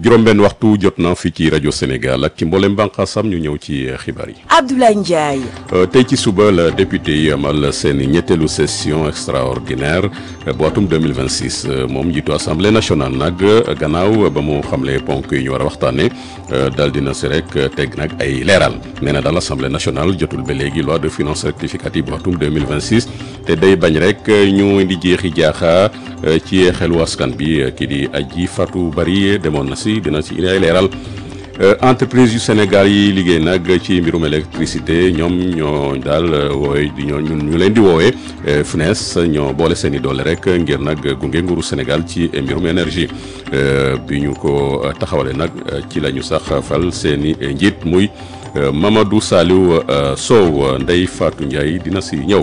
juróom-benn waxtu jot na fii ci rajo Sénégal ak ci mboolem bànqaasam ñu ñëw ci xibaar yi. Abdoulaye Ndiaye. tey ci suba la député yi amal seen ñetteelu session extraordinaire bu atum 2026 moom njiitu assemblée nationale nag gannaaw ba mu xamle ponk yi ñu war a waxtaanee daal dina si rek teg nag ay leeral nee na daal assemblée nationale jotul ba léegi loi de finances rectificative bu atum 2026 te day bañ rek ñu indi jeexi jaaxa ci xelu askan bi kii di Aji Fatou Bari demoon na si dina si indi ay leeral. entreprise yu Sénégal yi liggéey nag ci mbirum électricité ñoom ñoo daal wooy di ñoo ñu leen di woowee FNES ñoo boole seen i doole rek ngir nag gunge nguuru Sénégal ci mbirum énergie bi ñu ko taxawale nag ci la ñu sax fal seen i njiit muy Mamadou Saliou Sow Ndeye Fatou Ndiaye dina si ñëw.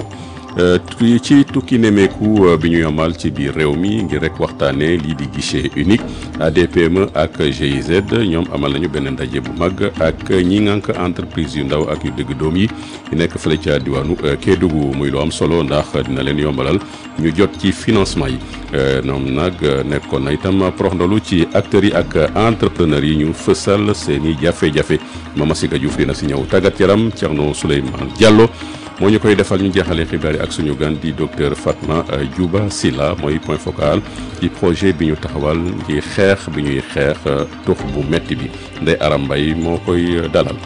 ci tukki nemeeku bi ñu amal ci biir réew mi ngir rek waxtaanee lii di guichet unique ADPME ak GIZ ñoom amal nañu benn ndaje bu mag ak ñi ngànk entreprise yu ndaw ak yu dëgg doom yi yu nekk fële ca diwaanu Kédougou muy lu am solo ndax dina leen yombalal ñu jot ci financement yi ñoom nag nekkoon na itam prox ndolu ci acteurs yi ak entrepreneurs yi ñu fësal seen i jafe-jafe Mama Siga Diouf dina si ñëw tàggat yaram Thierno Souleymane Diallo. moo ñu koy defal ñu jeexalee xibaar yi ak suñu gan di docteur Fatma Djouba Silla mooy point focal ci projet bi ñu taxawal ci xeex bi ñuy xeex tux bu metti bi Ndeye Aram Mbaye moo koy dalal.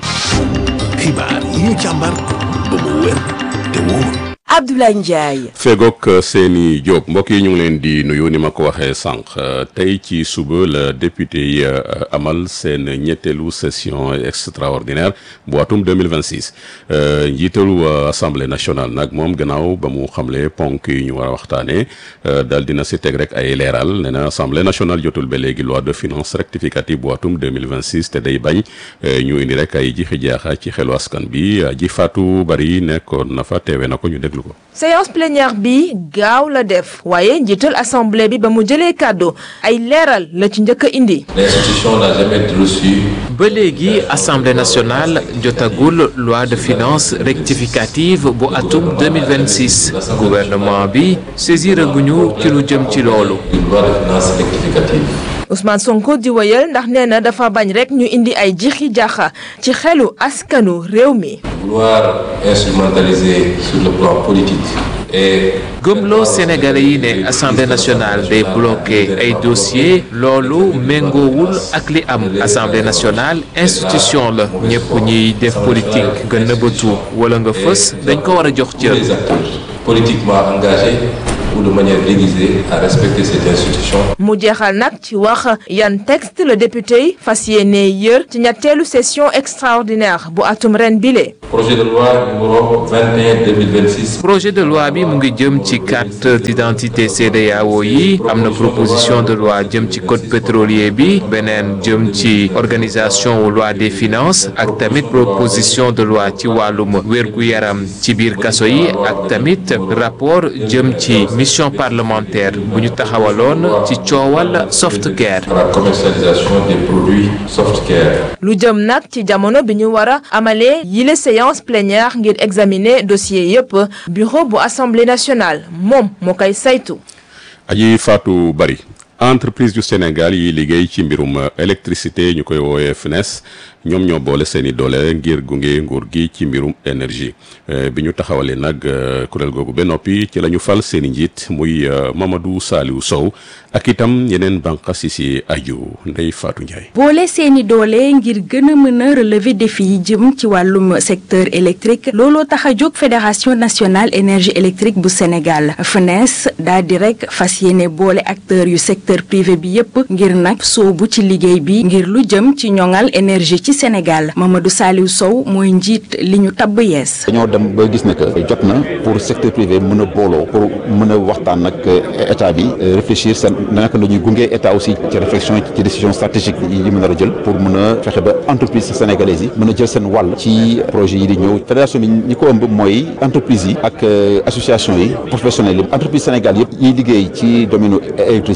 xibaar yi ñu càmbar ba mu wér te wóor. Abdoulaye Ndiaye. fegook seeni Diop mbokk yi ñu ngi leen di nuyu ni ma ko waxee sànq tey ci suba la député yi amal seen ñetteelu session extraordinaire bu atum 2026 njiitalu assemblée nationale nag moom gannaaw ba mu xamle ponk yi ñu war a waxtaanee daal dina si teg rek ay leeral nee na assemblée nationale jotul ba léegi loi de finances rectificative bu atum 2026 te day bañ ñu indi rek ay jixi jaaxa ci xelu askan bi ji Fatou Bari nekkoon na fa teewe na ko ñu déglu ko. séance plénière bi gaaw la def waaye njiital assemblée bi ba mu jëlee kàddu ay leeral la ci njëkk a indi. l'institution n'a jamais reçu. ba léegi assemblée nationale jotagul loi de finances rectificative bu atum 2026 gouvernement bi saisir guñu ci lu jëm ci loolu. une loi de finances rectificative. Ousmane Sonko di wëyal ndax nee na dafa bañ rek ñu indi ay jixi jaaxa ci xelu askanu réew mi. vouloir instrumentaliser sur le plan politique. et. gëmloo Sénégalais yi ne assemblée nationale day bloqué ay dossiers loolu méngoowul ak li am assemblée nationale institution la ñëpp ñiy def politique nga nëbbatu wala nga fës dañ ko war a jox cër. les acteurs politiquement engagés ou de manière déguisée à respecter cette institution. mu jeexal nag ci wax yan texte le député yi fas yéene yër ci ñetteelu session extraordinaire bu atum ren bile. projet de loi numéro 21 2026. projet de loi bi mu ngi jëm ci carte d'identité CEDEAO yi am na proposition de loi jëm ci code pétrolier bi beneen jëm ci organisation wu loi des finances ak tamit proposition de loi ci wàllum wérgu yaram ci biir kaso yi ak tamit rapport jëm ci mission parlementaire bu ñu taxawaloon ci coowal softcare. la commercialisation des produits softcare. lu jëm nag ci jamono bi ñu war a amalee yile séance plénière ngir examiner dossier yépp bureau bu assemblée nationale moom moo koy saytu. aji Fatou Bari entreprise yu Sénégal yi liggéey ci mbirum électricité ñu koy woowee FNES ñoom ñoo boole seeni doole ngir gunge nguur gi ci mbirum énergie bi ñu taxawalee nag kuréel googu ba noppi ci la ñu fal seeni njiit muy Mamadou Saliou Sow ak itam yeneen bànqaas yi si aju Ndeye Fatou Ndiaye. boole seeni doole ngir gën a mën a relever défi yi jëm ci wàllum secteur électrique looloo tax a jóg fédération nationale énergie électrique bu Sénégal FNES daal di rek fas yéene boole acteurs yu secteur privé bi yépp ngir nag soobu ci liggéey bi ngir lu jëm ci ñoŋal énergie ci Sénégal Mamadou Saliou Sow mooy njiit li ñu tabb yees. dañoo dem ba gis ne que jot na pour secteur privé mën a booloo pour mën a waxtaan ak état bi réfléchir seen naka la ñuy gunge état aussi ci réflexion ci décision stratégique yi mën a jël pour mën a fexe ba entreprise sénégalaise yi mën a jël seen wàll ci projet yi di ñëw fédération bi ñi ko ëmb mooy entreprise yi ak association yi professionnels yi entreprise Sénégal yëpp yiy liggéey ci domaine électricité. muy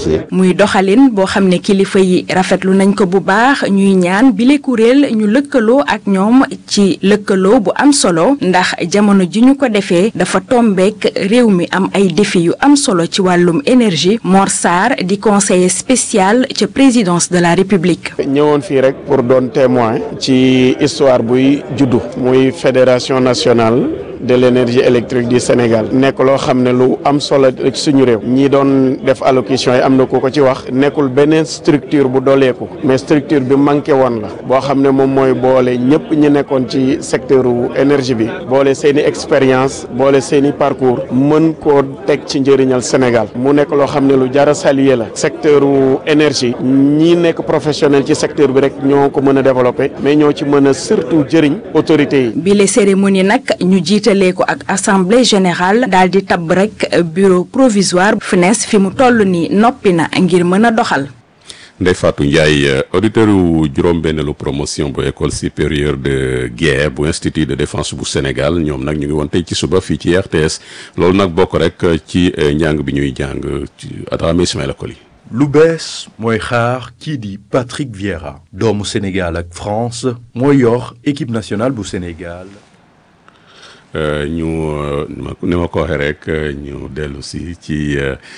muy doxalin boo xam ne kilifa yi rafetlu nañ ko bu baax ñuy ñaan bile kuréel ñu lëkkaloo ak ñoom ci lëkkaloo bu am solo ndax jamono ji ñu ko defee dafa tombeek réew mi am ay défi yu am solo ci wàllum énergie Mor Sarr di conseiller spécial ca présidence de la République. ñëwoon fii rek pour doon témoin ci histoire buy juddu muy fédération nationale de l'énergie électrique du Sénégal nekk loo xam ne lu am solo ci suñu réew ñi doon def allocution yi am na ku ko ci wax nekkul beneen structure bu dooleeku mais structure bi manqué woon la boo xam ne moom mooy boole ñëpp ñi nekkoon ci secteur énergie bi boole seen i expérience boole seen i parcours mën koo teg ci njëriñal Sénégal mu nekk loo xam ne lu jar a saluer la secteur énergie ñi nekk professionnel ci secteur bi rek ñoo ko mën a développer mais ñoo ci mën a surtout jëriñ autorités yi. bile cérémonie nag ñu jiitalee ko ak assemblée générale daal di tabb rek bureau provisoire FNES fi mu toll nii noppi na ngir mën a doxal. Ndeye Fatou Ndiaye auditeur yu juróom-benneelu promotion bu école supérieure de guerre bu institut de défense bu Sénégal ñoom nag ñu ngi woon tey ci suba fii ci RTS loolu nag bokk rek ci njàng bi ñuy jàng ci Adama Ismaïla Koli. lu bees mooy xaar kii di Patrick Vieira doomu Sénégal ak France mooy yor équipe nationale bu Sénégal. ñu ni ma ko waxee rek ñu dellu si ci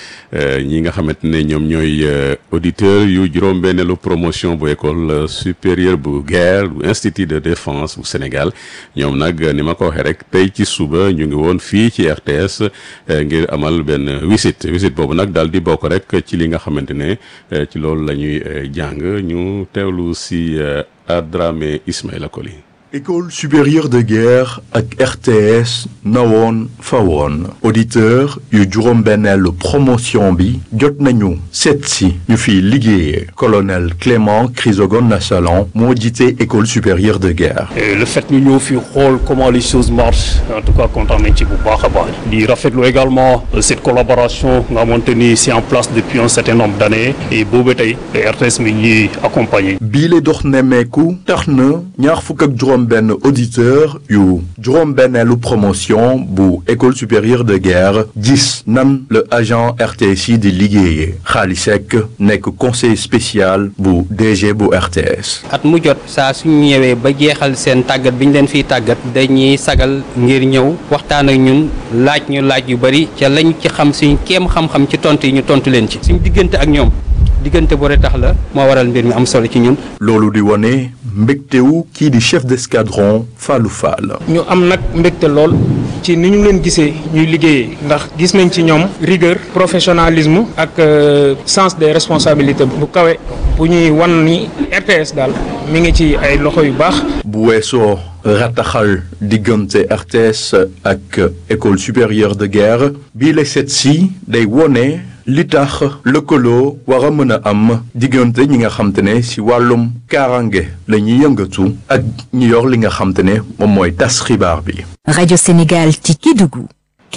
ñi nga xamante ne ñoom ñooy auditeurs yu juróom-benneelu promotion bu école supérieure bu guerre bu institut de défense bu Sénégal ñoom nag ni ma ko waxee rek tey ci suba ñu ngi woon fii ci RTS ngir amal benn visite visite boobu nag daal di bokk rek ci li nga xamante ne ci loolu la ñuy jàng ñu teewlu si Adramé Ismaïla Koli. école supérieure de guerre ak RTS nawoon fawoon auditeur yu juróom-benneelu promotion bi jot nañu seet si ñu fiy liggéeyee colonel Clément Chrysogone Nassalan moo jiite école supérieure de guerre. Et le fait ñu ñëw fi xool comment les choses marchent en tout cas kontaan nañ ci bu baax a baax di rafetlu également cette collaboration nga xamante ni c'est en place depuis un certain nombre d'années et boobu tey RTS mi ñuy accompagner. bii la dox nemmeeku tax na ñaar fukk ak juróom benn auditeur yu juróom-benneelu promotion bu école supérieure de guerre gis nan le agent RTS yi di liggéeyee Xaali Seck nekk conseiller spécial bu DG bu RTS. at mu jot saa suñu ñëwee ba jeexal seen tàggat bi ñu leen fiy tàggat dañuy sagal ngir ñëw waxtaan ak ñun laaj ñu laaj yu bari ca lañ ci xam suñ kéem xam-xam ci tontu yi ñu tontu leen ci suñ diggante ak ñoom. diggante bu rek tax la moo waral mbir mi am solo ci ñun. loolu di wane mbégtewu kii di chef d'escadron Fallou Fall. ñu am nag mbégte lool ci ni ñu leen gisee ñuy liggéeyee ndax gis nañ ci ñoom rigueur professionnalisme ak sens des responsabilités bu kawe bu ñuy wan ni RTS daal mi ngi ci ay loxo yu baax. bu weesoo rataxal diggante RTS ak école supérieure de guerre bii la set si day wone. li tax lëkkaloo war a mën a am diggante ñi nga xam te ne si wàllum kaaraange la ñuy yëngatu ak ñi yor li nga xam te ne moom mooy tas xibaar bi. rajo Sénégal ci Kédougou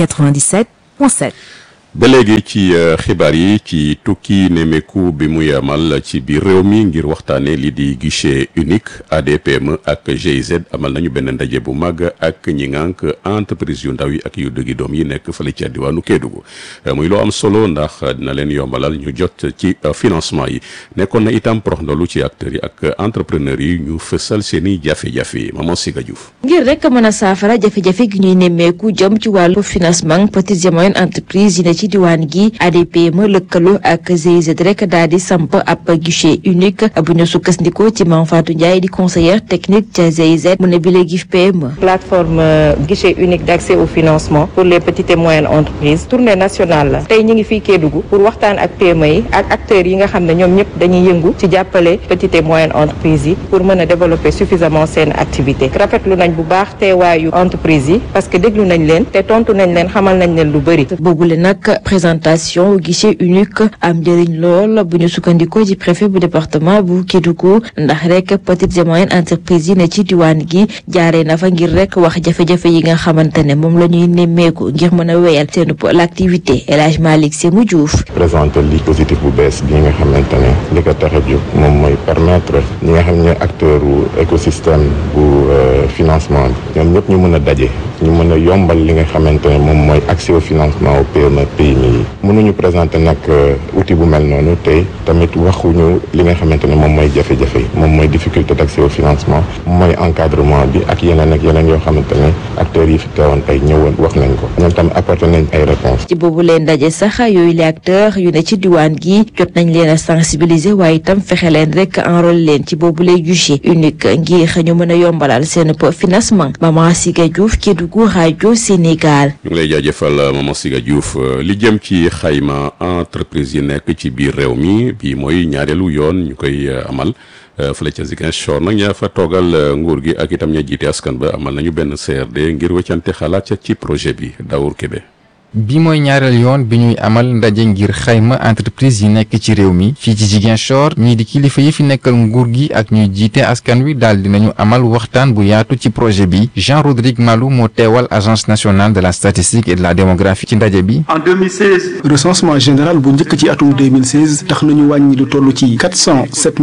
97.7. ba léegi ci xibaar yi ci tukki nemeku bi muy amal ci biir réew mi ngir waxtaanee lii di guichet unique ADPME ak GIZ amal nañu benn ndaje bu mag ak ñi ngànk entreprise yu ndaw yi ak yu dëggi doom yi nekk fële ci diwaanu Kédougou muy loo am solo ndax dina leen yombalal ñu jot ci financement yi nekkoon na itam prox ndolu ci acteurs yi ak entrepreneurs yi ñu fësal seeni jafe-jafe Maman Siga Diouf. ngir rek mën a saafara jafe-jafe gi ñuy nemmeeku jëm ci wàllu financement petites et moyennes entreprises yi ne ci diwaan gi ADPME lëkkaloo ak GIZ rek daal di samp ab guichet unique bu ñu sukkandikoo ci Mame Fatou Ndiaye di conseillère technique ca GIZ mu ne bi léegi PME. plateforme guichet unique d'accès au financement pour les petites et moyennes entreprises tournée nationale la tey ñu ngi fii Kédougou pour waxtaan ak PME yi ak acteurs yi nga xam ne ñoom ñëpp dañuy yëngu ci jàppale petites et moyennes entreprises yi pour mën a développer suffisamment seen activité rafetlu nañ bu baax teewaayu entreprise yi parce que déglu nañ leen te tontu nañ leen xamal nañ leen lu bëri. boobule nag présentation guichet unique am njëriñ lool bu ñu sukkandikoo ci préfet bu département bu Kédougou ndax rek petites et moyennes entreprises yi ne ci diwaan gi jaaree na fa ngir rek wax jafe-jafe yi nga xamante ne moom la ñuy nemmeeku ngir mën a wéyal seen l'activité El Hadj Malick Sémou Diouf. présenter li positif bu bees bi nga xamante ne li ko tax a jóg moom mooy permettre ñi nga xam ne acteur u écosystème bu financement bi ñoom ñëpp ñu mën a daje ñu mën a yombal li nga xamante ne moom mooy accès au financement au PME PMI yi mënuñu présenter nag outil bu mel noonu te tamit waxuñu li nga xamante ne moom mooy jafe-jafe yi moom mooy difficulté d'accès au financement mooy encadrement bi ak yeneen ak yeneen yoo xamante ne acteurs yi fi teewoon tey ñëwoon wax nañ ko ñoom tam apporté nañ ay réponses. ci boobu leen ndaje sax yooyu les acteurs yu ne ci diwaan gi jot nañ leen a sensibiliser waaye itam fexe leen rek enrôler leen ci boobu lay guichet unique ngir ñu mën a yombalal seen financement Maman Siga Diouf Kédougou rajo Sénégal. ñu ngi lay jaajëfal Maman Siga Diouf li jëm ci xayma entreprise yi nekk ci biir réew mi bii mooy ñaareelu yoon ñu koy amal. fële ca Ziguinchor nag ñaa fa toogal nguur gi ak itam ña jiite askan ba amal nañu benn CRD ngir wëccante xalaat ci projet bi Daour Kébé. bi mooy ñaareel yoon bi ñuy amal ndaje ngir xayma entreprise yi nekk ci réew mi fii ci Ziguinchor ñii di kilifa yi fi nekkal nguur gi ak ñuy jiite askan wi daal dinañu amal waxtaan bu yaatu ci projet bi Jean Rodrigue Malou moo teewal agence nationale de la statistique et de la démographie ci ndaje bi. en 2016. recensement général bu njëkk ci atum 2016 tax nañu wàññi lu toll ci 407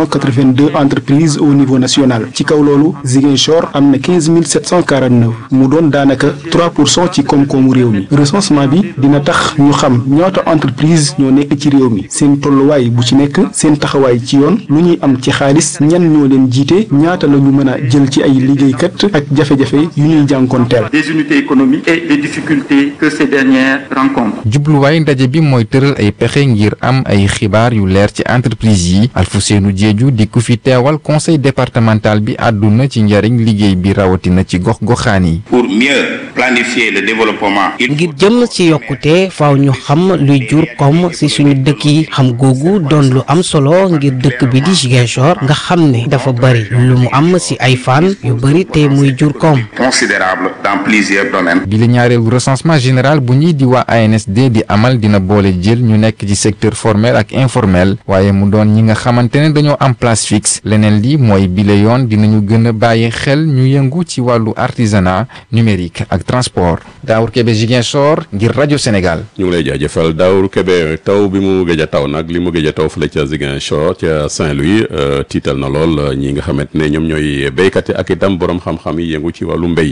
882 entreprises au niveau national ci kaw loolu Ziguinchor am na 15 749 mu doon daanaka 3 pour cent ci koom-koomu réew mi. recensement bi dina tax ñu xam ñaata entreprise ñoo nekk ci réew mi seen tolluwaay bu ci nekk seen taxawaay ci yoon lu ñuy am ci xaalis ñan ñoo leen jiite ñaata la ñu mën a jël ci ay liggéeykat ak jafe-jafe yu ñuy jànkoonteel. des unités économiques et les difficultés que ces dernières rencontrent. jubluwaay ndaje bi mooy tëral ay pexe ngir am ay xibaar yu leer ci entreprise yi Alfousseynou Diédhiou di ku fi teewal conseil départemental bi àdduna ci njariñ liggéey bi rawatina ci gox-goxaan yi. pour mieux planifier le développement. ngir jëm ci yokkute faaw ñu xam luy jur koom ci suñu dëkk yi xam googu doon lu am solo ngir dëkk bi di Ziguinchor nga xam ne dafa bari lu mu am ci ay fan yu bari te muy jur koom. considérable dans plusieurs domaines. bi la ñaareelu recensement général bu ñuy di waa ANSD di amal dina boole jël ñu nekk ci secteur formel ak informel waaye mu doon ñi nga xamante ne dañoo am place fixe leneen li mooy bile yoon dinañu gën a bàyyi xel ñu yëngu ci wàllu artisanat numérique ak transport Daour Kébé Ziguinchor ngir rajo Sénégal. ñu ngi lay jaajëfal Daour Kébé taw bi mu gëj a taw nag li mu gëj a taw fële ca Ziguinchor ca Saint-Louis tiital na lool ñi nga xamante ne ñoom ñooy béykat yi ak itam borom xam-xam yi yëngu ci wàllu mbéy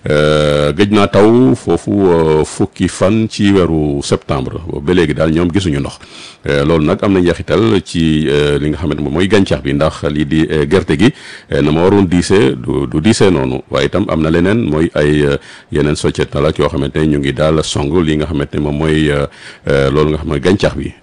gëj naa taw foofu fukki fan ci weeru septembre ba léegi daal ñoom gisuñu ndox loolu nag am na njeexital ci li nga xamante moom mooy gàncax bi ndax lii di gerte gi na ma waroon diisee du du diisee noonu waaye itam am na leneen mooy ay yeneen sociétal ak yoo xamante ne ñu ngi daal song li nga xamante ne moom mooy loolu nga xam ne gàncax bi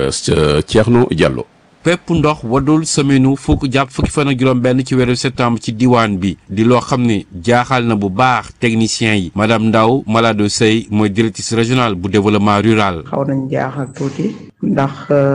Thierno Diallo. pepp ndox wadul semaine fukk jàpp fukki fan ak juróom benn ci weeru septembre ci diwaan bi di loo xam ne jaaxal na bu baax techniciens yi madame Ndaw Malado Sey mooy directrice régionale bu développement rural. xaw nañ jaaxal tuuti ndax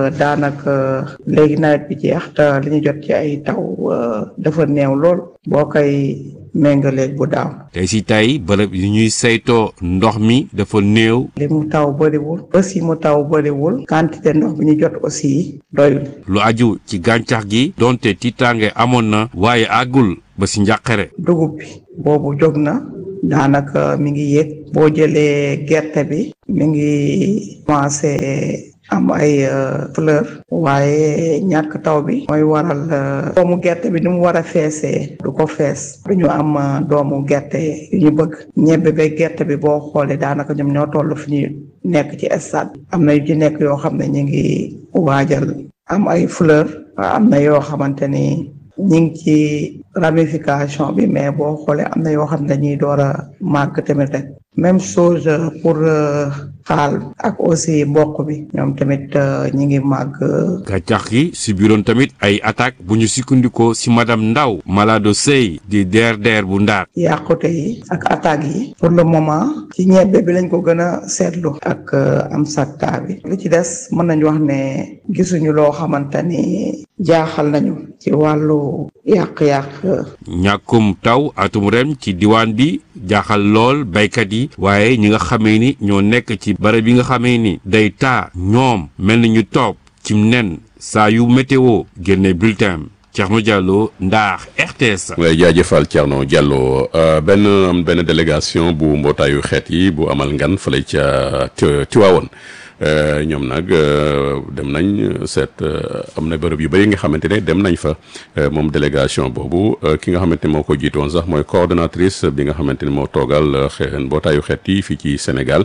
daanaka léegi nawet bi jeex te li ñu jot ci ay taw dafa néew lool boo koy méngaleeg bu daaw. tey si tey bërëb yu ñuy saytoo ndox mi dafa néew. li mu taw bëriwul aussi mu taw bëriwul quantité ndox bi ñu jot aussi doyul. lu aju ci gàncax gi donte tiitaange amoon na waaye àggul ba si njàqare. dugub bi boobu jóg na daanaka mi ngi yéeg boo jëlee gerte bi mi ngi commencé am ay fleur waaye ñàkk taw bi mooy waral doomu gerte bi ni mu war a feesee du ko fees du ñu am doomu gerte yu ñu bëgg ñebbe ba gerte bi boo xoolee daanaka ñoom ñoo toll fi ñu nekk ci stade am na yu ci nekk yoo xam ne ñu ngi waajal am ay fleur am na yoo xamante ni ñu ngi ci ramification bi mais boo xoolee am na yoo xam ne dañuy door a màgg tamit rek même chose pour xaal ak aussi mboq bi ñoom tamit ñi ngi màgg. gàncax gi si biiroon tamit ay attaque bu ñu sukkandikoo si madame Ndaw Malado Sey di DRDR bu Ndar. yàqute yi ak attaques yi pour le moment ci ñebbe bi lañ ko gën a seetlu ak am sakta bi li ci des mën nañu wax ne gisuñu loo xamante ni jaaxal nañu ci wàllu yàq-yàq. ñàkkum taw atum ren ci diwaan bi jaaxal lool baykat yi waaye ñi nga xamee ni ñoo nekk ci barab yi nga xamee ni day taa ñoom mel ni ñu toog ci nen saa yu météo génne bulletin Thierno Diallo Ndar RTS. ngay jaajëfal Thierno Diallo benn benn délégation bu mbootaayu xeet yi bu amal ngan fële ca Tiwaawoon ñoom nag dem nañ seet am na bërëb yu bëri nga xamante ne dem nañ fa moom délégation boobu ki nga xamante ne moo ko jiitoon sax mooy coordonnatrice bi nga xamante ne moo toogal xeexen mbootaayu xeet yi fii ci Sénégal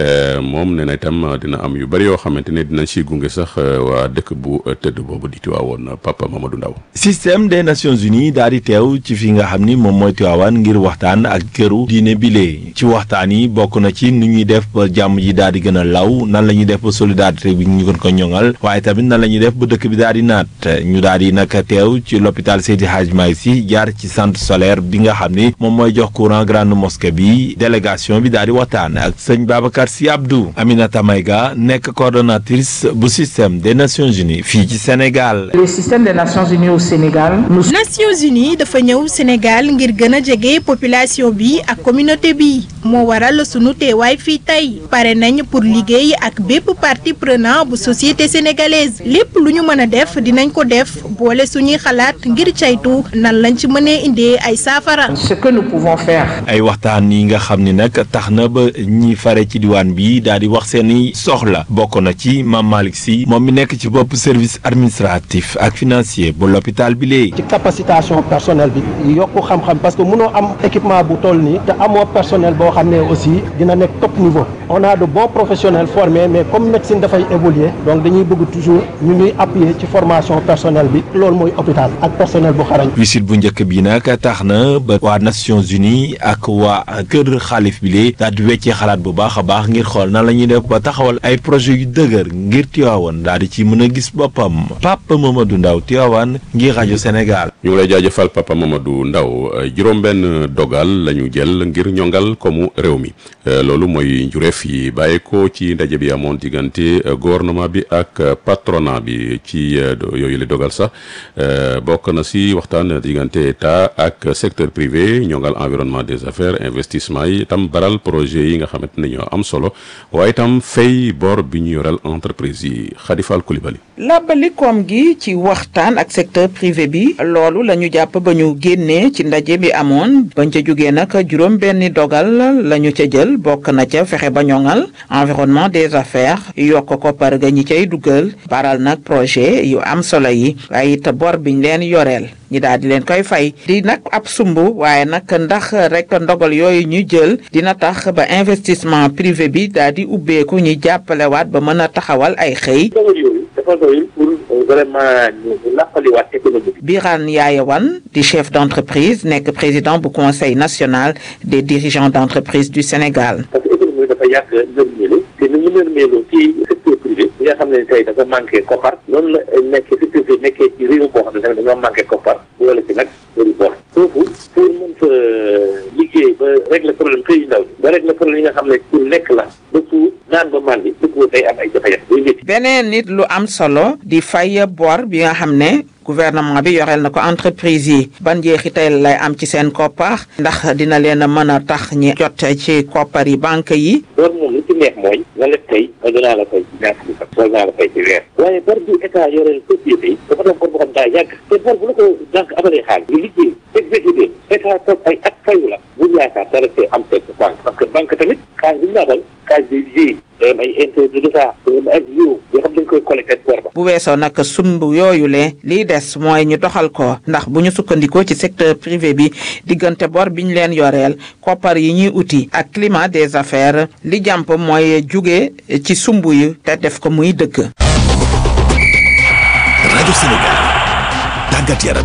moom nee na itam dina am yu bëri yoo xamante ne dinañ si gunge sax waa dëkk bu tëdd boobu di Tiwaawoon Papa Mamadou Ndaw système des Nations Unies daal di teew ci fi nga xam ni moom mooy Tiwaawan ngir waxtaan ak këru diine bile ci waxtaan yi bokk na ci nu ñuy def ba jàmm ji daal di gën a law nan la ñuy def ba solidarité bi ñu gën ko ñoŋal waaye tamit nan la ñuy def ba dëkk bi daal di naat ñu daal di nag teew ci l'hôpital Seydi Hadj Malick Sy jaar ci centre solaire bi nga xam ni moom mooy jox courant grande mosquée bi délégation bi daal di waxtaan ak sëñ Babacar Sy Abdou Aminata Maïga nekk coordonnatrice bu système des Nations Unies fii ci Sénégal. le système des Nations Unies au Sénégal. Nations Unies dafa ñëw Sénégal ngir gën a jege population bi ak communauté bi moo waral sunu teewaay fii tey pare nañ pour liggéey ak bépp partie prenant bu société sénégalaise lépp lu ñu mën a def dinañ ko def boole suñuy xalaat ngir caytu nan lañ ci mënee indee ay saafara. ce que nous pouvons faire. ay waxtaan yi nga xam ni nag tax na ba ñi fare ci diwaan bi daal di wax seeni soxla bokk na ci Mame Malick Sy moom mi nekk ci bopp service administratif ak financier bu l'hôpital bi léegi. ci capacitation personnel bi yokku xam-xam parce que mënoo am équipement bu toll nii te amoo personnel boo xam ne aussi dina nekk top niveau on a de bons professionnels formés mais comme médecine dafay évoluer donc dañuy bëgg toujours ñu ñuy appuyer ci formation personnel bi loolu mooy hôpital ak personnel bu xarañ. visite bu njëkk bi nag tax na ba waa Nations Unies ak waa kër xaalif bi lee daal di weccee xalaat bu baax a baax ngir xool nan la ñuy def ba taxawal ay projet yu dëgër ngir Tivaouane daal di ci mën a gis boppam Papa Mamadou Ndaw Tivaouane ngir rajo Sénégal. ñu ngi lay jaajëfal Papa Mamadou Ndaw juróom-benn dogal la ñu jël ngir ñongal komu réew mi loolu mooy njureef yi bàyyi ko ci ndaje bi amoon diggante gouvernement bi ak patronat bi ci yooyu la dogal sax bokk na si waxtaan diggante état ak secteur privé ñongal environnement des affaires investissement yi itam baral projet yi nga xamante ne ñoo am solo waaye itam fay bor bi ñu yoral entreprise yi Khadifal Koulibaly. làbbali koom gi ci waxtaan ak secteur privé bi loolu la ñu jàpp ba ñu génnee ci ndaje bi amoon bañ ca jógee nag juróom benni dogal la ñu ca jël bokk na ca fexe ba ñoŋal environnement des affaires yokk ko par ga ñi cay dugal baral nag projet yu am solo yi waaye it bor biñ leen yoreel ñi daal di leen koy fay di nag ab sumb waaye nag ndax rek ndogal yooyu ñu jël dina tax ba investissement privé bi daal di ubbeeku ñu jàppalewaat ba mën a taxawal ay xëy dafa doyul pour vraiment ñu nappaliwaat économie bi. Birane Yaayawan di chef d'entreprise nekk président bu conseil national des dirigeants d'entreprise du Sénégal. parce que économie bi dafa yàgg nërmeelu te ni ñu nërmeelu ci secteur privé bi nga xam ne tey dafa manqué koppar noonu la nekk secteur privé nekkee ci réew boo xam ne tamit dañoo manqué koppar boole ci nag bëri bor foofu pour mën fa liggéey ba régler problème xëy ndaw ñi ba régler problème yi nga xam ne pour lekk la ba pour naan ba màndi dëppoo day am ay jafe-jafe beneen nit lu am solo di fay bor bi nga xam ne gouvernement bi yoreel na ko entreprise yi ban njeexital lay am ci seen koppar ndax dina leen a mën a tax ñi jot ci koppar yi banque yi bor moom li ci neex mooy nga leb tey ba dinaa la fay ci ñaar fukki fan wala dinaa la fay ci weer waaye bor bi état yoreel société yi dafa doon bor boo xam daa yàgg te bor bu la ko banque amalee xaalis nga liggéey exécuté état toog ay at fayu la bu yaakaar dara see am teg banque parce que banque tamit xaalis bi ñu naatal xaalis bi liggéey day am ay intérêt de l'état ay yoo yoo xam dañ koy collecté bor ba bu weesoo nag sumb yooyu le lii des mooy ñu doxal ko ndax bu ñu sukkandikoo ci secteur privé bi diggante bor bi ñu leen yoreel koppar yi ñuy uti ak climat des affaires li jàmp mooy jóge ci sumb yi te def ko muy dëgg. rajo Sénégal tàggat yaram.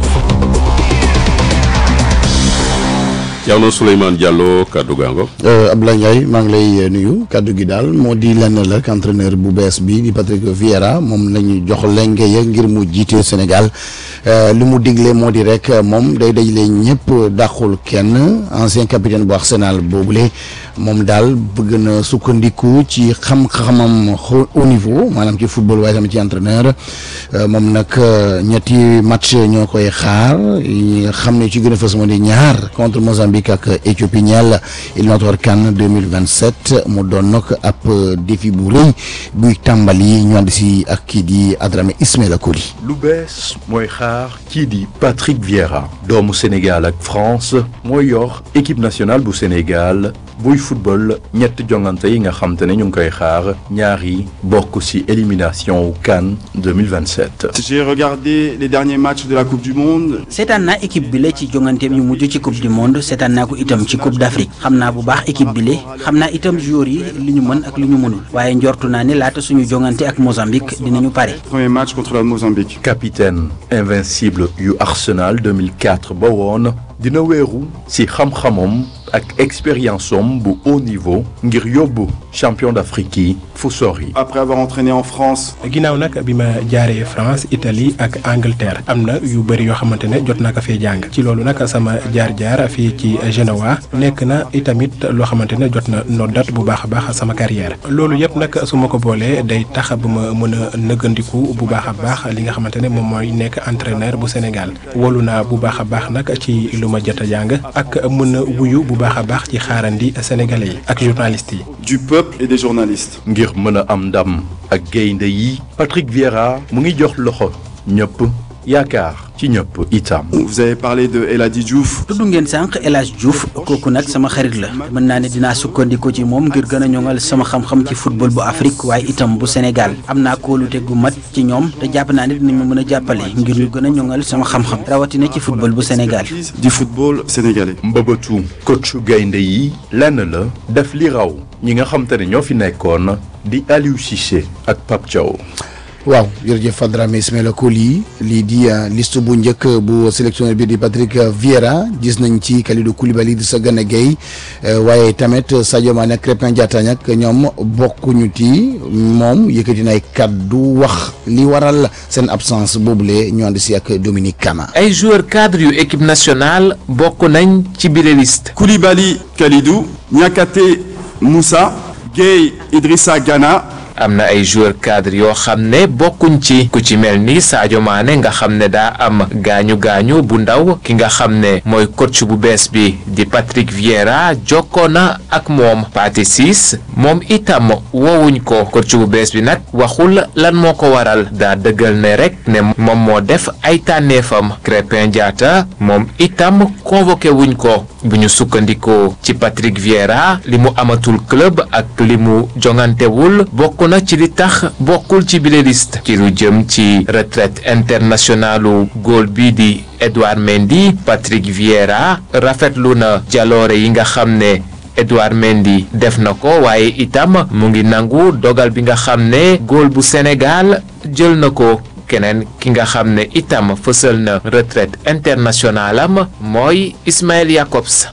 Thierno Souleymane Diallo kaddu gaango Abdoulaye Ndiaye maa ngi lay nuyu kaddu gi daal moo di lenn la ak entraîneur bu bees bi di Patrick Vieira moom lañu jox lenge ya ngir mu jiite Sénégal li mu digle moo di rek moom day dajale ñëpp dàqul kenn ancien capitaine bu Arsenal boobule moom daal bëgg na sukkandiku ci xam-xamam au niveau maanaam ci football waaye tamit ci entraîneur moom nag ñetti match ñoo koy xaar yi xam ne ci gën a fës moo di ñaar contre Mozambique ak Éthiopie ñeel éliminatoire CAN 2027 mu doon nag ab défi bu rëy buy tàmbali ñu ànd si ak kii di Adramé Ismaïla Koli. lu bees mooy xaar kii di Patrick Vieira doomu Sénégal ak France mooy yor équipe nationale bu Sénégal buy football ñetti jongante yi nga xam te ne ñu ngi koy xaar ñaar yi bokk ci élimination wu CAN 2027. J'ai regardé les derniers matchs de la Coupe du Monde. seetaan naa équipe bi la ci jonganteem yu mujj ci coupe du monde seetaan naa ko itam ci coupe d'Afrique xam naa bu baax équipe bi la xam naa itam joueurs yi li ñu mën ak li ñu mënul waaye njortu naa ne laata suñu jongante ak Mozambique dinañu pare. Premier match contre le Mozambique. capitaine invincible yu Arsenal 2004 ba woon dina wéeru ci xam-xamam ak expérience am bu haut niveau ngir yóbbu champion d'Afrique yi fu sori. Après avoir entraîné en France. ginnaaw nag bi ma jaaree France Italie ak Angleterre am na yu bëri yoo xamante ne jot naa ko fee jàng ci loolu nag sama jaar-jaar fii ci Genoa nekk na itamit loo xamante ne jot na noddat bu baax a baax sama carrière loolu yëpp nag su ma ko boolee day tax ba ma mën a nëggandiku bu baax a baax li nga xamante ne moom mooy nekk entraîneur bu Sénégal wolu naa bu baax a baax nag ci lu ma jot a jàng ak mën a wuyu bu baax a baax ci xaarandi sénégalais yi ak journalistes yi. du peuple et des journalistes. ngir mën a am ndam ak gaynde yi Patrick Vieira mu ngi jox loxo ñëpp yaakaar ci ñëpp itam. Vous avez parlé de El Hadji Diouf. tudd ngeen sànq El Hadj Diouf kooku nag sama xarit la mën naa ne dinaa sukkandiku ci moom ngir gën a ñoŋal sama xam-xam ci football bu Afrique waaye itam bu Sénégal am naa kóolute gu mat ci ñoom te jàpp naa ne dinañ ma mën a jàppale ngir ñu gën a ñoŋal sama xam-xam rawatina ci football bu Sénégal. du football sénégalais. mbëbëtu coachu gaynde yi lenn la def li raw ñi nga xam te ne ñoo fi nekkoon di Aliou Cissé ak Pape Thiaw. waaw jërëjëf Fadrame Ismaïla Coly lii di liste bu njëkk bu sélectionneur bi di Patrick Vieira gis nañ ci Kalidou Koulibaly di Gana Gueye waaye tamit Sadio Mané ak Krépin Diatta nag ñoom bokkuñu ti moom yëkkati na ay kaddu wax li waral seen absence boobule ñu ànd si ak Dominique Kama. ay joueurs cadres yu équipe nationale bokk nañ ci bile liste. Koulibaly Kalidou Niakhaté Moussa Gueye Idrissa Gana. am na ay joueurs cadres yoo xam ne bokkuñ ci ku ci mel ni Sadio Mané nga xam ne daa am gaañu gaañu bu ndaw ki nga xam ne mooy coach bu bees bi di Patrick Vieira jokkoo na ak moom Pathé Ciss moom itam woowuñ ko coach bu bees bi nag waxul lan moo ko waral daa dëggal ne rek ne moom moo def ay tànneefam Krépin Diatta moom itam convoqué wuñ ko bu ñu sukkandikoo ci Patrick Vieira li mu amatul club ak li mu jongantewul bokk na ci li tax bokkul ci bile liste ci lu jëm ci retraite internationalu góol bi di Edouard Mendy Patrick Vieira rafetlu na jaloore yi nga xam ne Edouard Mendy def na ko waaye itam mu ngi nangu dogal bi nga xam ne góol bu Sénégal jël na ko keneen ki nga xam ne itam fësal na retraite internationale am mooy Ismaël Jacobs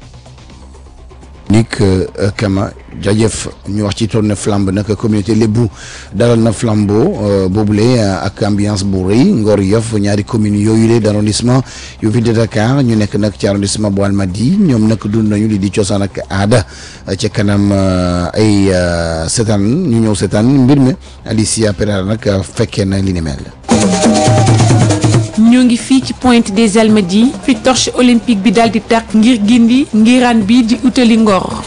Nick Kama jaajëf ñu wax ci tournée flambe nag communauté lébu dalal na flambeau boobule ak ambiance bu rëy Ngor Yoff ñaari communes yooyu le d'arrondissement yu ville de Dakar ñu nekk nag ci arrondissement bu Almadies ñoom nag dund nañu li di cosaan ak aada ca kanam ay seetaan ñu ñëw seetaan mbir mi Alicia Pereira nag fekkee na li ni mel. ñoo ngi fii ci Pointe des Almadies fi torche olympique bi daal di tàkk ngir gindi ngiraan bi di utali Ngor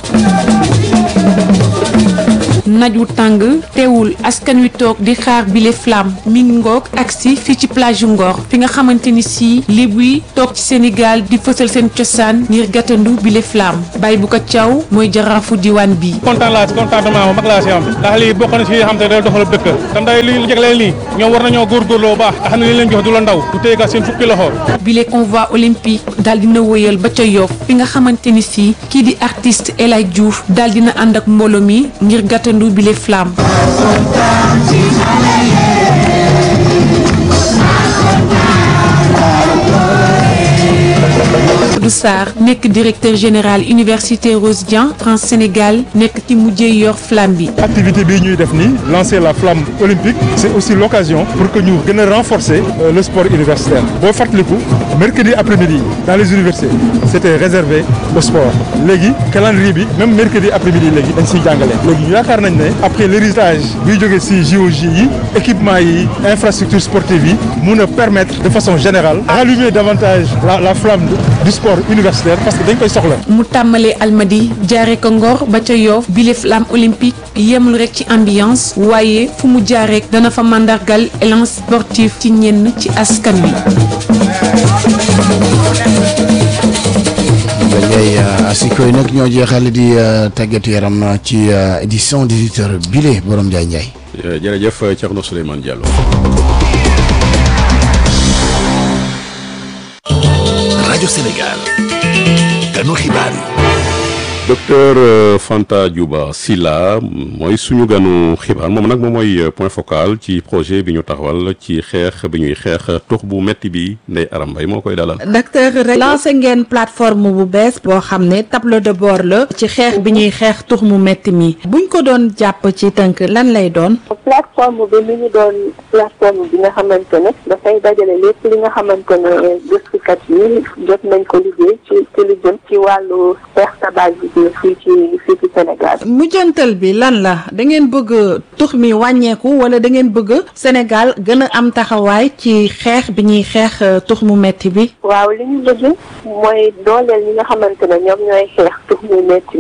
naaj wu tàng teewul askan wi toog di xaar bile flamme mi ngi ngoog agsi fii ci plage yu Ngor fi nga xamante ni si lébu yi toog ci Sénégal di fësal seen cosaan ngir gàttandu bile flamme bay bu ko caw mooy jaraafu diwaan bi kontaan laa si contentement bu mag laa si am ndax lii bokk na si yoo xam te day doxal dëkk te nday li jagleel nii ñoom war nañoo góorgóorloo baax te xam ne li leen jox du la ndaw du téyegal seen fukki loxo bile convoi olympique daal dina wëyal ba ca Yoff fi nga xamante ni si kii di artiste El Hadj Diouf daal dina ànd ak mbooloo mi ngir gàttandu bile flamme Abdou Sarr nekk directeur général université Rose Dian France Sénégal nekk ci mujjee yor flamme bi. activité bii ñuy def nii lancer la flamme olympique c'est aussi l'occasion pour que ñu gën a renforcer euh, le sport universitaire boo fàttaliku mercredi après-midi dans les universités c'était réservé au sport léegi calendrier bi même mercredi après-midi léegi dañ siy jàngale léegi ñu yaakaar nañ ne après l'héritage biy jógee si JOJ yi équipement yi infrastructure sportive yi mun a permettre de façon générale rallumer davantage la la flamme du sport universitaire parce que dañ koy soxla. mu tàmbalee almadi jaaree ko ngor ba ca yoof bile flamme olympique yemul rek ci ambiance waaye fu mu jaaree dana fa mandargal élan sportif ci ñenn ci askan wi. dañuy Ndiaye asiko yi nag ñoo jeexal di tàggatu yaram ci édition 18h bile borom Ndiaye Ndiaye. jërëjëf Thierno Souleymane Diallo. rajo Sénégal. ganu xibaar yi. docteur Fanta Diouba Silla mooy suñu ganu xibaar moom nag moom mooy point focal ci projet bi ñu taxawal ci xeex bi ñuy xeex tux bu metti bi Ndeye Aram Mbaye moo koy dalal. docteur rek lancé ngeen plateforme bu bees boo xam ne tableau de bord la ci xeex bi ñuy xeex tux mu metti mi buñ ko doon jàpp ci tënk lan lay doon. plateforme bi mi ngi doon plateforme bi nga xamante ne dafay dajale lépp li nga xamante ne gëstukat yi jot nañ ko liggéey ci ci lu jëm ci wàllu xeex tabagisme fii ci fii ci Sénégal. mujjantal bi lan la da ngeen bëgg tux mi wàññeeku wala da ngeen bëgg Sénégal gën a am taxawaay ci xeex bi ñuy xeex tux mu metti bi. waaw li ñu bëgg mooy dooleel ñi nga xamante ne ñoom ñooy xeex tux mu metti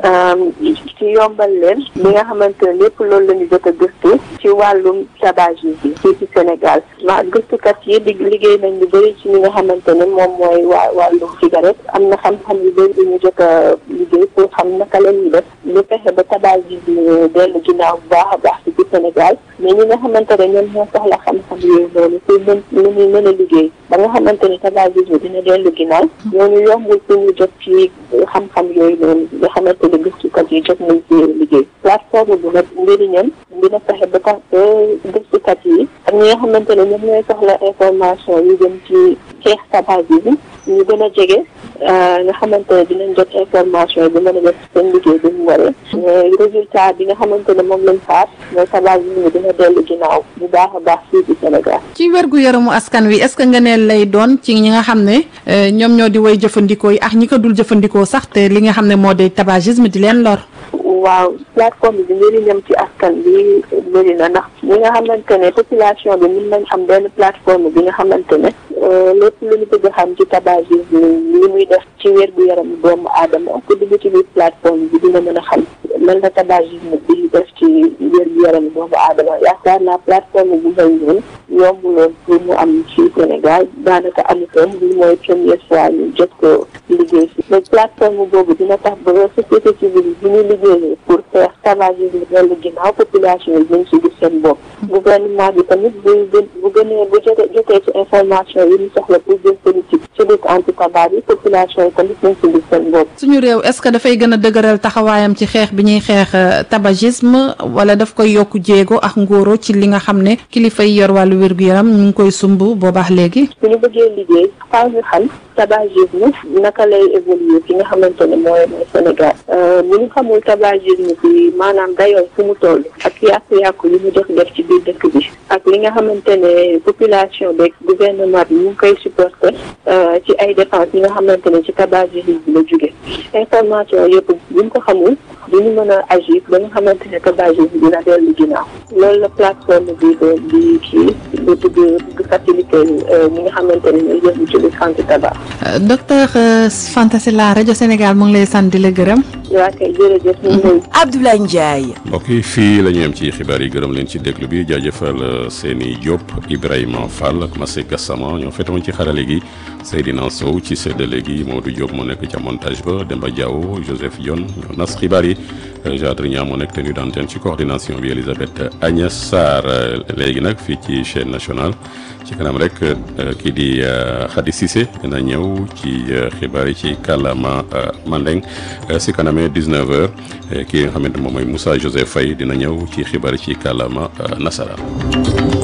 mi ci yombal leen li nga xamante ne lépp loolu la ñu jot a gëstu ci wàllum tabagisme bi fii ci Sénégal ma gëstukat yi di liggéey nañ lu bëri ci ñi nga xamante ne moom mooy waa wàllum cigarette am na xam-xam yu bëri yu ñu jot a liggéey pour xam naka la ñuy def lu fexe ba tabagisme dellu ginnaaw bu baax a baax ci Sénégal mais ñi nga xamante ne ñoom ñoo soxla xam-xam yooyu noonu pour mën lu ñuy mën a liggéey ba nga xamante ne tabagisme dina dellu ginnaaw ñooñu yombul pour ñu jot ci xam-xam yooyu noonu nga xamante ne gëstukat yi jot nañ ci liggéey plateforme bi nag njëriñam dina fexe ba tax gëstukat yi ak ñi nga xamante ne ñoom ñooy soxla information yu jëm ci xeex tabagisme ñu gën a jege nga xamante ne dinañ jot information yi bi mën a def seen liggéey bi mu waree résultat bi nga xamante ne moom lañ faat mooy tabagisme dina dellu ginnaaw bu baax a baax fii ci Sénégal ci wérgu yaramu askan wi est-ce que nga ne lay doon ci ñi nga xam ne ñoom ñoo di way jëfandikoo yi ak ñi ko dul jëfandikoo sax te li nga xam ne moo di tabagisme di leen lor waaw plateforme bi njëriñam ci askan bi bëri na ndax ñi nga xamante ne population bi mën nañ am benn plateforme bi nga xamante ne lépp lu ñu bëgg xam ci tabagisme li muy def ci wérgu yaram doomu aadama ku dugg ci biir plateforme bi dina mën a xam lan la tabagisme bi def ci wérgu yaram doomu aadama yaakaar naa plateforme bu mel noonu yombuloon pour mu am ci Sénégal daanaka amutoon bi mooy première fois ñu jot ko liggéey si mais plateforme boobu dina tax ba société civile bi ñu liggéeyee pour xeex tabagisme dellu ginnaaw population yi ñu si gis seen bopp gouvernement bi tamit bu bu gënee bu jotee jotee ci information yi ñu soxla pour jël politique ci lutte anti tabac yi population yi tamit ñu si gis seen bopp suñu réew est-ce que dafay gën a dëgëral taxawaayam ci xeex bi ñuy xeex tabagisme wala daf koy yokk jéego ak ngóoro ci li nga xam ne kilifa yi yor wàllu wér-gu-yaram ñu ngi koy sumb boobaax léegi su ñu bëggee liggéey faaw ñu xam tabagisme naka lay évoluer fi nga xamante ne mooy mooy Sénégal bu ñu xamul tabagisme bi maanaam dayoo fu mu toll ak yàqu-yàqu yi mu def def ci biir dëkk bi ak li nga xamante ne population beeg gouvernement bi ñu ngi koy supporter ci ay dépenses yi nga xamante ne ci tabagisme bi la jóge information yëpp bu ñu ko xamul duñu mën a agir ba nga xamante ne tabagisme dina dellu ginnaaw loolu la plateforme bi doon di kii di bëgg bëgg faciliter ñi nga xamante ne ñooy yëngu ci lutte anti tabac. docteur Fanta Sylla rajo Sénégal mu ngi lay sant di la gërëm. waa kay jërëjëf ñu ngi Abdoulaye Ndiaye. mbokk yi fii la ñu yem ci xibaar yi gërëm leen ci déglu bi jaajëfal Seni Diop Ibrahima Fall ak Massé Gassama ñoo fetoon ci xarale gi Seydina Sow ci séddale gi Modou Diop moo nekk ca montage ba Demba Diaw Joseph Dione ñoo nas xibaar yi Jadri Niang moo nekk tenue d'antenne ci coordination bi Elisabeth Agnès Sarr léegi nag fii ci chaîne nationale ci kanam rek kii di Khady Cissé dina ñëw ci xibaar yi ci kàllaama Mandeng si kanamee 19h kii nga xamante moom mooy Moussa Joseph Faye dina ñëw ci xibaar yi ci kàllaama nasaraan